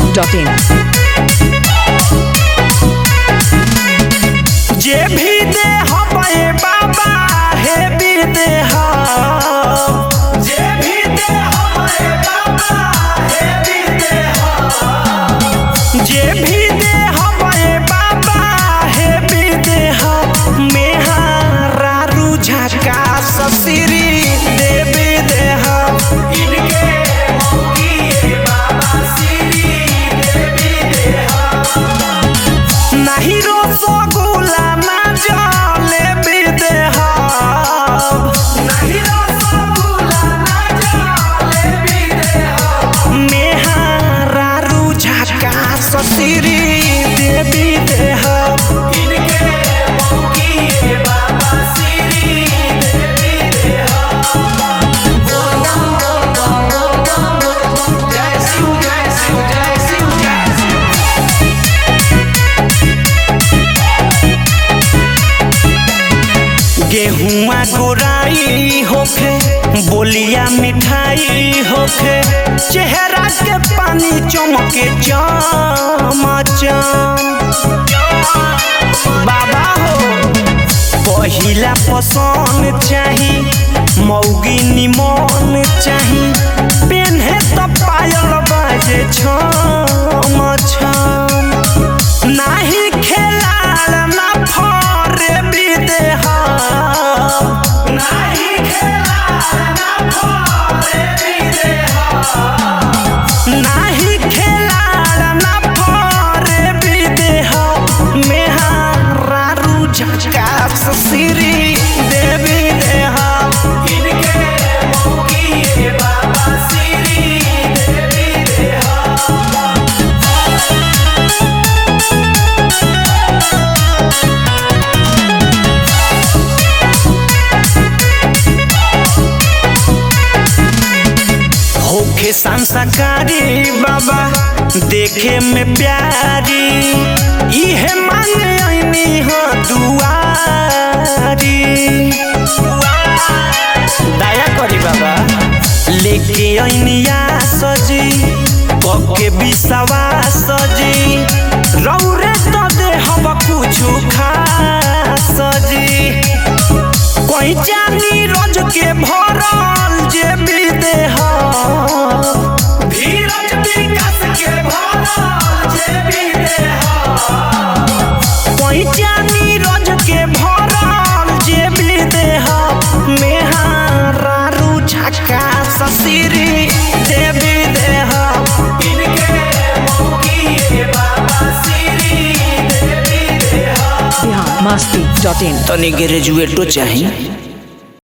masti.in. जे भी दे हमारे बाबा हे भी दे हम जे भी दे हमारे बाबा हे भी दे हम जे भी दे हमारे बाबा हे भी दे हम मेहरा रुझका ससुरी दे भी दे हम इनके मौकी बाबा सिरी दे भी दे हम नहीं रसगुल्ला ना जले बिदे हम नहीं रसगुल्ला ना जले बिदे हम मेहरा रुझका ससुरी देवी दे हम इनके मौकी बाबा सिरी देवी दे हम जय शिव जय शिव जय शिव जय शिव गेहुआ गोराई होखे बोलिया मिठाई होखे चेहरा के पानी चमके चमचम बाबा हो पहिला पसंद चाही मौगी निमन चाही पेन्हे त पायल बाजे छम छम नाही खेलाल ना फरे बिदे हम नाही खेलाल ना फरे बिदे हम नाही खेलाल ना फरे बिदे हम मेहरा रुझका ससुरी देवी दे हम इनके मौकी बाबा सिरी देवी दे हम होखे संस्कारी बाबा देखे में प्यारी इहे मांगे ऐनी हो दुआरी दया करी बाबा लेके ऐनिया सजी पके बिसवा सजी रौरे तो दे हम कुछु खा सजी कोई जानी रोज के भरल जे भी दे धीरज विकास के भरल जे भी दे कोई जानी रोज के भरल जे भी दे मेहरा रुझका ससुरी जे भी दे इनके मौकी बाबा सिरी देवी दे Bihar masti.in. तनी ग्रेजुएटो चाहिए